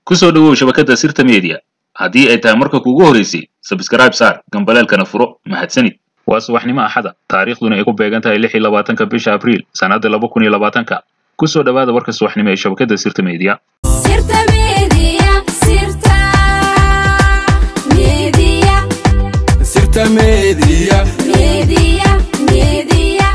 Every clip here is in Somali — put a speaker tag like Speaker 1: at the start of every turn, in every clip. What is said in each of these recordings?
Speaker 1: ku soo dhowow shabakadda sirta media haddii ay tahay marka kuugu horeysay sabskrayb saar gambaleelkana furo mahadsanid waa subaxnimo axada taariikhduna ay ku beegan tahay lix iyo labaatanka bisha abriil sannadda laba kun iyo labaatanka ku soo dhowaada warka subaxnimo ee shabakadda sirta media
Speaker 2: Sirta Media, Sirta Media,
Speaker 3: Sirta Media.
Speaker 2: Media, Media.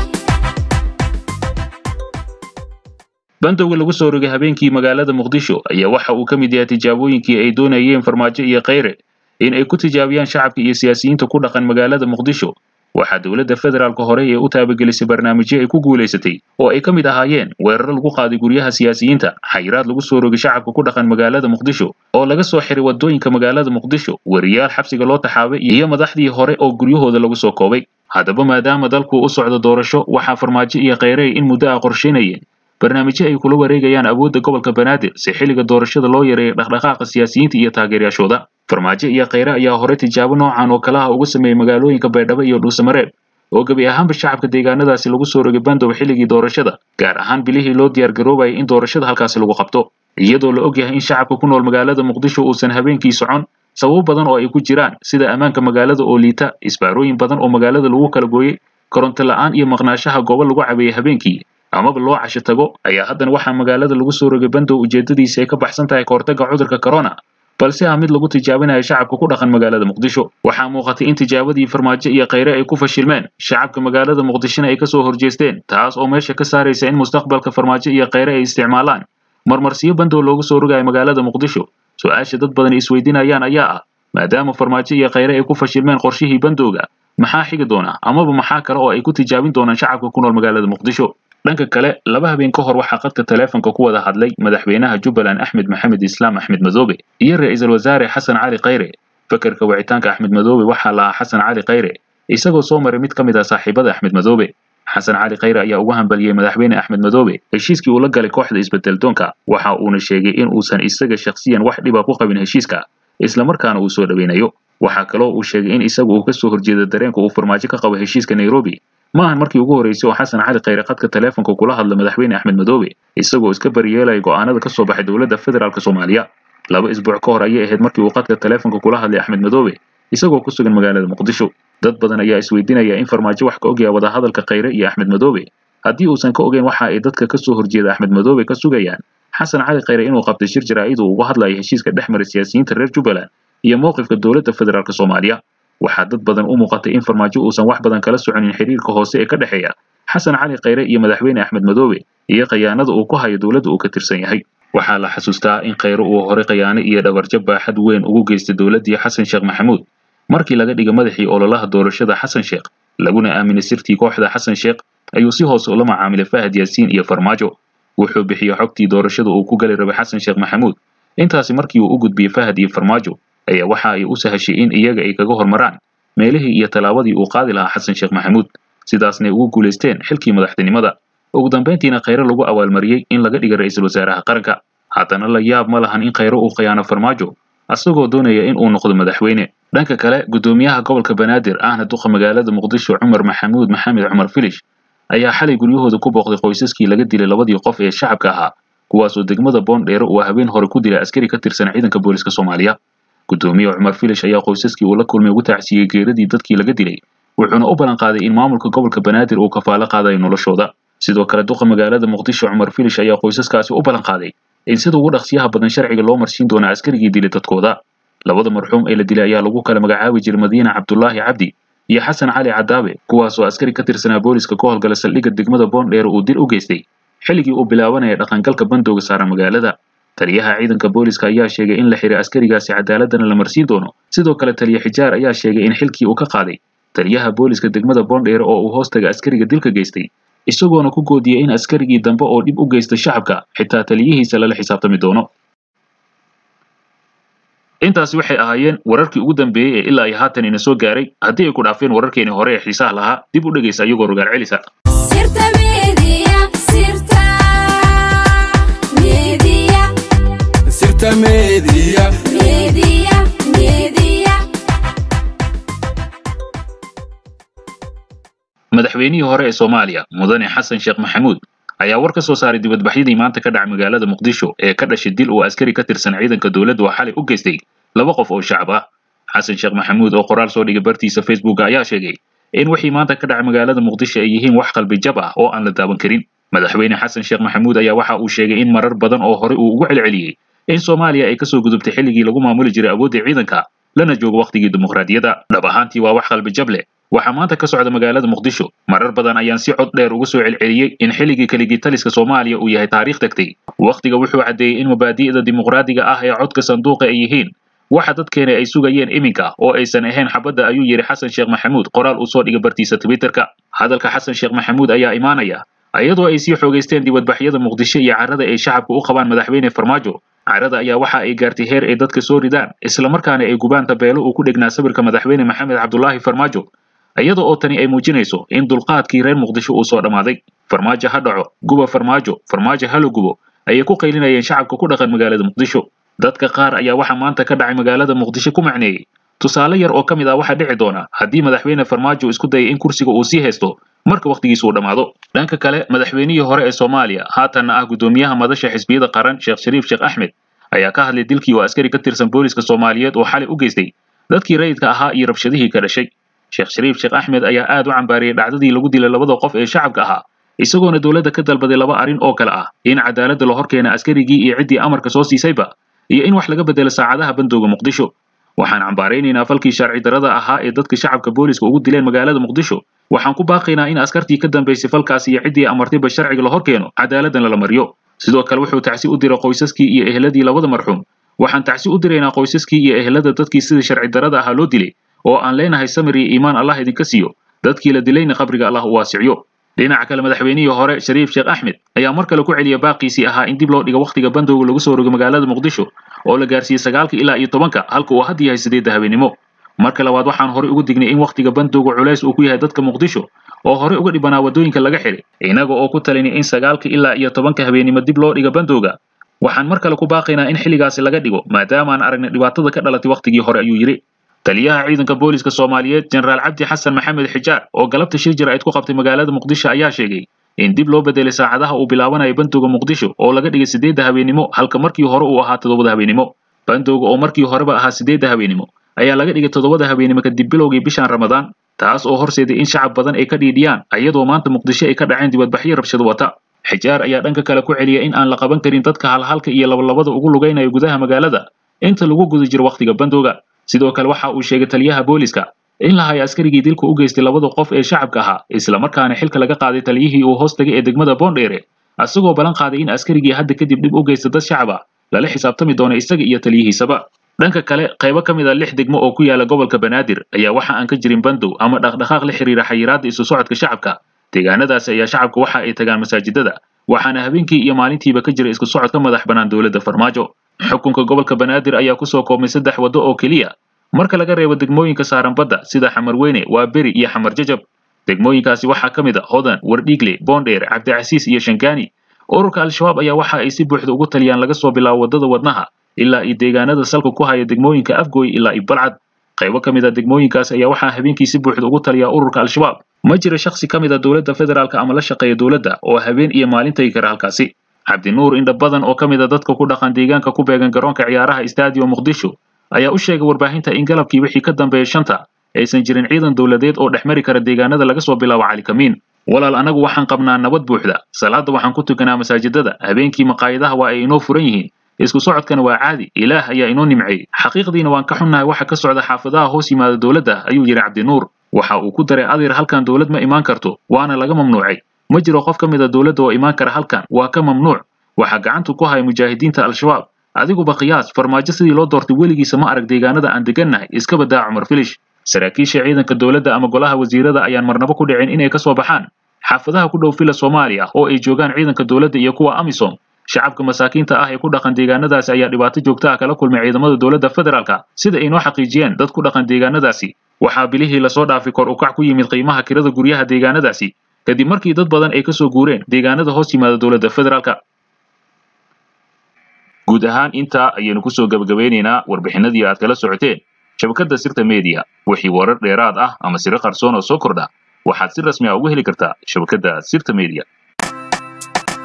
Speaker 1: bandowga lagu soo rogay habeenkii magaalada muqdisho ayaa waxa uu ka mid yahay tijaabooyinkii ay doonayeen farmaajo iyo kheyre in ay ku tijaabiyaan shacabka iyo siyaasiyiinta ku dhaqan magaalada muqdisho waxaa dowladda federaalka hore ee u taabagelisay barnaamijyo ay ku guulaysatay oo ay ka mid ahaayeen weeraro lagu qaaday guryaha siyaasiyiinta xayiraad lagu soo rogay shacabka ku dhaqan magaalada muqdisho oo laga soo xiray wadooyinka magaalada muqdisho weriyaal xabsiga loo taxaabay iyo madaxdii hore oo guryahooda lagu soo koobay haddaba maadaama dalku u socdo doorasho waxaa farmaajo iyo kheyre ay in muddo ah qorsheynayeen barnaamijyo ay kula wareegayaan awoodda gobolka banaadir si xilliga doorashada loo yareeyo dhaqdhaqaaqa siyaasiyiinta iyo taageerayaashooda farmaajo iyo kheyre ayaa hore tijaabo noocan oo kale ah uga sameeyey magaalooyinka baydhabo iyo dhuusamareeb oo gebi ahaanba shacabka deegaanadaasi lagu soo rogay bandow xilligii doorashada gaar ahaan bilihii loo diyaargaroobayay in doorashada halkaasi lagu qabto iyadoo la ogyahay in shacabka ku nool magaalada muqdisho uusan habeenkii socon sababo badan oo ay ku jiraan sida ammaanka magaalada oo liita isbaarooyin badan oo magaalada lagu kala gooyey koronto la'aan iyo maqnaashaha goobo lagu cabeeyey habeenkii amaba loo casho tago ayaa haddana waxaa magaalada lagu soo rogay bandow ujeedadiisa ay ka baxsan tahay kahortagga cudurka corona balse ah mid lagu tijaabinayo shacabka ku dhaqan magaalada muqdisho waxaa muuqatay in tijaabadii farmaajo iyo kheyre ay ku fashilmeen shacabka magaalada muqdishona ay kasoo horjeesteen taas oo meesha ka saaraysa in mustaqbalka farmaajo iyo kheyre ay isticmaalaan marmarsiyo bandow loogu soo rogayo magaalada muqdisho su-aasha dad badan isweydiinayaan ayaa ah maadaama farmaajo iyo kheyre ay ku fashilmeen qorshihii bandowga maxaa xigi doona amaba maxaa kale oo ay ku tijaabin doonaan shacabka ku nool magaalada muqdisho dhanka kale laba habeen ka hor waxaa qadka taleefanka ku wada hadlay madaxweynaha jubbaland axmed maxamed islaam axmed madoobe iyo ra-iisul wasaare xasan cali kheyre fakarka wicitaanka axmed madoobe waxaa lahaa xasan cali kheyre isagoo soo maray mid ka mid ah saaxiibada axmed madoobe xasan cali kheyre ayaa ugu hambaliyey madaxweyne axmed madoobe heshiiskii uu la galay kooxda isbedeldoonka waxa uuna sheegay in uusan isaga shakhsiyan wax dhiba ku qabin heshiiska islamarkaana uu soo dhoweynayo waxaa kaloo uu sheegay in isagu uu kasoo horjeedo dareenka uu farmaajo ka qabo heshiiska nairobi ma ahan markii ugu horreysay oo xasan cali kheyre khadka taleefonka kula hadla madaxweyne axmed madoobe isagoo iska bariyeelaya go'aanada ka soo baxay dowladda federaalk soomaaliya laba isbuuc ka hor ayay ahayd markii uu khadka taleefonka kula hadlay axmed madoobe isagoo ku sugan magaalada muqdisho dad badan ayaa isweydiinaya in farmaajo wax ka ogaya wadahadalka kheyre iyo axmed madoobe haddii uusan ka ogeyn waxa ay dadka kasoo horjeeda axmed madoobe ka sugayaan xasan cali kheyre inuu qabtay shir jaraa'id uu uga hadlaya heshiiska dhex maray siyaasiyiinta reer jubbaland iyo mowqifka dowladda federaalk soomaaliya waxaa dad badan u muuqatay in farmaajo uusan wax badan kala soconin xiriirka hoose ee ka dhexeeya xasan cali kheyre iyo madaxweyne axmed madoobe iyo khayaanada uu ku hayo dowladda uu ka tirsan yahay waxaa la xasuustaa in kheyre uu hore khayaano iyo dhabarjab baaxad weyn ugu geystay dowladdii xasan sheekh maxamuud markii laga dhigay madaxii ololaha doorashada xasan sheekh laguna aaminay sirtii kooxda xasan sheekh ayuu si hoose ula macaamilay fahad yaasiin iyo farmaajo wuxuu bixiyey xogtii doorashada uu ku gali rabay xasan sheekh maxamuud intaasi markii uu u gudbiyey fahad iyo farmaajo ayaa waxa ay u sahashay in iyaga ay kaga hormaraan meelihii iyo tallaabadii uu qaadi lahaa xasan sheekh maxamuud sidaasnay ugu guulaysteen xilkii madaxtinimada ugu dambayntiina kheyre lagu abaalmariyey in laga dhigay ra'iisul wasaaraha qaranka haddana la yaab ma lahan in kheyre uu khiyaano farmaajo asagoo doonaya in uu noqdo madaxweyne dhanka kale guddoomiyaha gobolka banaadir ahna duqa magaalada muqdisho cumar maxamuud maxamed cumar filish ayaa xalay guryahooda ku booqday qoysaskii laga dilay labadii qof ee shacabka ahaa kuwaasoo degmada boondheere uu habeen hore ku dilay askari ka tirsan ciidanka booliska soomaaliya guddoomiye cumar filish ayaa qoysaskii uu la kulmay ugu tacsiiyey geeradii dadkii laga dilay wuxuuna u ballan qaaday in maamulka gobolka banaadir uu kafaalo qaadayo noloshooda sidoo kale duqa magaalada muqdisho cumar filish ayaa qoysaskaasi u ballan qaaday in sida ugu dhaqsiyaha badan sharciga loo marsiin doono askarigii dilay dadkooda labada marxuum ee la dilay ayaa lagu kala magacaabi jiray madiina cabdulaahi cabdi iyo xasan cali cadaabe kuwaasoo askari ka tirsanaa booliska ka howlgala saldhigga degmada boondheere uu dil u geystay xilligii uu bilaabanaya dhaqangalka bandowga saaran magaalada taliyaha ciidanka booliska ayaa sheegay in la xiray askarigaasi cadaaladana la marsiin doono sidoo kale taliye xijaar ayaa sheegay in xilkii uu ka qaaday taliyaha booliska degmada boondheere oo uu hoostaga askariga dilka geystay isagoona ku goodiyey in askarigii dambe oo dhib u geysta shacabka xitaa taliyihiisa lala xisaabtami doono intaasi waxay ahaayeen wararkii ugu dambeeyey ee ilaa iyo haatan ina soo gaaray haddii ay ku dhaafeen wararkeeni hore ee xiisaha lahaa dib u dhegaysa iyagoo rogaal celisa
Speaker 2: Sirta Media, Sirta Media,
Speaker 3: Sirta Media.
Speaker 2: Media, Media.
Speaker 1: madaxweynihii hore ee soomaaliya mudane xasan sheekh maxamuud ayaa war ka soo saaray dibadbaxyadii maanta ka dhacay magaalada muqdisho ee ka dhashay dil uu askari ka tirsan ciidanka dowladda oo xalay u geystay laba qof oo shacab ah xasan sheekh maxamuud oo qoraal soo dhigay bartiisa facebooka ayaa sheegay in wixii maanta ka dhacay magaalada muqdisho ay yihiin wax qalbi jab ah oo aan la daawan karin madaxweyne xasan sheekh maxamuud ayaa waxa uu sheegay in marar badan oo hore uu ugu celceliyey in soomaaliya ay kasoo gudubtay xilligii lagu maamuli jiray awoodda ciidanka lana joogo wakhtigii dimuqraadiyadda dhab ahaantii waa wax qalbi jab leh waxaa maanta ka socda magaalada muqdisho marar badan ayaan si cod dheer uga soo celceliyey in xilligii keligii taliska soomaaliya uu yahay taariikh tagtay wakhtiga wuxuu caddeeyey in mabaadi'da dimuqraadiga ah ee codka sanduuqa ay yihiin waxa dadkeena ay sugayeen iminka oo aysan ahayn xabadda ayuu yidhi xasan sheekh maxamuud qoraal uu soo dhigay bartiisa twitterka hadalka xasan sheekh maxamuud ayaa imaanaya iyadoo ay sii xoogaysteen dibadbaxyada muqdisho iyo carrada ay shacabka u qabaan madaxweyne farmaajo carrada ayaa waxa ay gaartay heer ay dadka soo ridaan islamarkaana ay gubaan tabeelo uu ku dhegnaa sawirka madaxweyne maxamed cabdulaahi farmaajo iyada oo tani ay muujinayso in dulqaadkii reer muqdisho uu soo dhammaaday farmaajo ha dhaco guba farmaajo farmaajo hala gubo ayay ku qaylinayeen shacabka ku dhaqan magaalada muqdisho dadka qaar ayaa waxa maanta ka dhacay magaalada muqdisho ku macneeyey tusaale yar oo ka mid ah waxa dhici doona haddii madaxweyne farmaajo isku dayay in kursiga uu sii haysto marka wakhtigiisu uu dhammaado dhanka kale madaxweynihii hore ee soomaaliya haatanna ah guddoomiyaha madasha xisbiyada qaran sheekh shariif sheekh axmed ayaa ka hadlay dilkii oo askari ka tirsan booliska soomaaliyeed oo xalay u geystay dadkii rayidka ahaa iyo rabshadihii ka dhashay sheekh shariif sheekh axmed ayaa aad u cambaariyey dhacdadii lagu dilay labada qof ee shacabka ahaa isagoona dowladda ka dalbaday laba arrin oo kale ah in cadaaladda la horkeena askarigii iyo ciddii amarka soo siisayba iyo in wax laga bedelo saacadaha bandooga muqdisho waxaan cambaaraynaynaa falkii sharci darrada ahaa ee dadka shacabka booliska ugu dileen magaalada muqdisho waxaan ku baaqaynaa in askartii ka dambaysay falkaas iyo ciddii amartayba sharciga la hor keeno cadaaladdan lala mariyo sidoo kale wuxuu tacsi u diray qoysaskii iyo ehladii labada marxuum waxaan tacsi u diraynaa qoysaskii iyo ehlada dadkii sidii sharci darrada ahaa loo dilay oo aan leenahay samir iyo iimaan allah idinka siiyo dadkii la dilayna qabriga allah u waasiciyo dhinaca kale madaxweynihii hore shariif sheekh axmed ayaa mar kale ku celiya baaqiisii ahaa in dib loo dhigo wakhtiga bandowga lagu soo rogo magaalada muqdisho oo la gaarsiiyey sagaalka ilaa iyo tobanka halka uu hadda yahay sideedda habeenimo marka labaad waxaan horey ugu dignay in wakhtiga bandowga culays uu ku yahay dadka muqdisho oo horey uga dhibanaa waddooyinka laga xiray inaga oo ku talinay in sagaalka ilaa iyo tobanka habeenimo dib loo dhiga bandowga waxaan mar kale ku baaqaynaa in xilligaasi laga dhigo maadaamaan aragnay dhibaatada ka dhalatay wakhtigii hore ayuu yidhi taliyaha ciidanka booliska soomaaliyeed jenaraal cabdi xasan maxamed xijaar oo galabta shir jir ayd ku qabtay magaalada muqdisho ayaa sheegay in dib loo bedelay saacadaha uu bilaabanayo bandowga muqdisho oo laga dhigay sideedda habeenimo halka markii hore uu ahaa toddobada habeenimo bandowga oo markii horeba ahaa sideedda habeenimo ayaa laga dhigay toddobada habeenimo kadib bilowgii bishan ramadaan taas oo horseeday in shacab badan ay ka dhiidhiyaan iyadoo maanta muqdisho ay ka dhaceen dibadbaxyo rabshado wata xijaar ayaa dhanka kale ku celiya in aan la qaban karin dadka halhalka iyo labalabada ugu lugaynayo gudaha magaalada inta lagu guda jiro wakhtiga bandowga sidoo kale waxa uu sheegay taliyaha booliska in la hayo askarigii dilka u geystay labada qof ee shacabka ahaa islamarkaana xilka laga qaaday taliyihii uu hoos tagay ee degmada boondheere asagoo ballan qaaday in askarigii hadda kadib dhib u geysta dad shacab ah lala xisaabtami doono isaga iyo taliyihiisaba dhanka kale qaybo ka mid a lix degmo oo ku yaala gobolka banaadir ayaa waxa aan ka jirin bandow ama dhaqdhaqaaq la xiriira xayiraadda isu socodka shacabka deegaanadaasi ayaa shacabka waxa ay tagaan masaajidada waxaana habeenkii iyo maalintiiba ka jira isku socod ka madax bannaan dowladda farmaajo xukunka gobolka banaadir ayaa kusoo koobmay saddex waddo oo keliya marka laga reebo degmooyinka saaran badda sida xamarweyne waa beri iyo xamar jajab degmooyinkaasi waxaa ka mid a hodan wardhiigle boondheer cabdicasiis iyo shangaani ururka al-shabaab ayaa waxa ay si buuxda ugu taliyaan laga soo bilaabo waddada wadnaha ilaa iyo deegaanada salka ku haya degmooyinka afgooy ilaa iyo balcad qaybo ka mid a degmooyinkaas ayaa waxaa habeenkii si buuxda ugu taliyaa ururka al-shabaab ma jira shakhsi ka mid a dowladda federaalka ama la shaqeeya dowladda oo habeen iyo maalin tagi kara halkaasi cabdinuur indha badan oo ka mid a dadka ku dhaqan deegaanka ku beegan garoonka ciyaaraha stadium muqdisho ayaa u sheegay warbaahinta in galabkii wixii ka dambeeya shanta aysan jirin ciidan dowladeed oo dhex mari kara deegaanada laga soo bilaabo calikamiin walaal anagu waxaan qabnaa nabad buuxda salaada waxaan ku tukanaa masaajidada habeenkii maqaayadaha waa ay inoo furan yihiin isku socodkana waa caadi ilaah ayaa inoo nimceeyey xaqiiqdiina waan ka xunnahay waxa ka socda xaafadaha hoos yimaada dowladda ayuu yidhi cabdinuur waxa uu ku daray adeer halkan dowlad ma imaan karto waana laga mamnuucay ma jiro qof ka mid a dowladda oo imaan kara halkan waa ka mamnuuc waxaa gacanta ku haya mujaahidiinta al-shabaab adiguba qiyaas farmaajo sidii loo doortay weligiisa ma arag deegaanada aan degannahay iska badaa cumar filish saraakiisha ciidanka dowladda ama golaha wasiirada ayaan marnabo ku dhicin inay ka soo baxaan xaafadaha ku dhow fila soomaaliya oo ay joogaan ciidanka dowladda iyo kuwa amisom shacabka masaakiinta ah ee ku dhaqan deegaanadaasi ayaa dhibaato joogta ah kala kulmay ciidamada dowladda federaalka sida ay noo xaqiijiyeen dad ku dhaqan deegaanadaasi waxaa bilihii lasoo dhaafay kor ukac ku yimid qiimaha kirada guryaha deegaanadaasi kadib markii dad badan ay kasoo guureen deegaanada hoos yimaada dowladda federaalka guud ahaan intaa ayaynu kusoo gabagabeynaynaa warbixinadii aad kala socoteen shabakadda sirta media wixii warar dheeraad ah ama siro qarsoon oo soo kordha waxaad si rasmi ah ugu heli kartaa shabakadda sirta media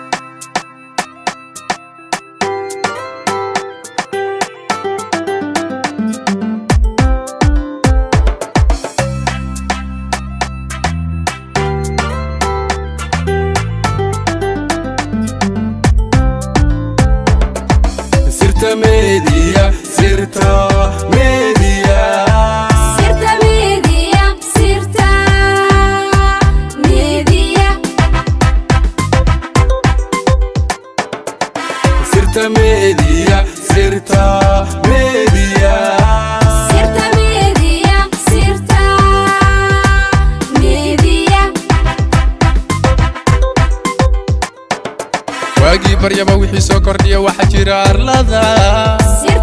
Speaker 3: sirta media sirta media
Speaker 2: Sirta media, sirta media.
Speaker 3: waagii baryaba wixii soo kordhiya waxaa jira arlada
Speaker 2: Sirta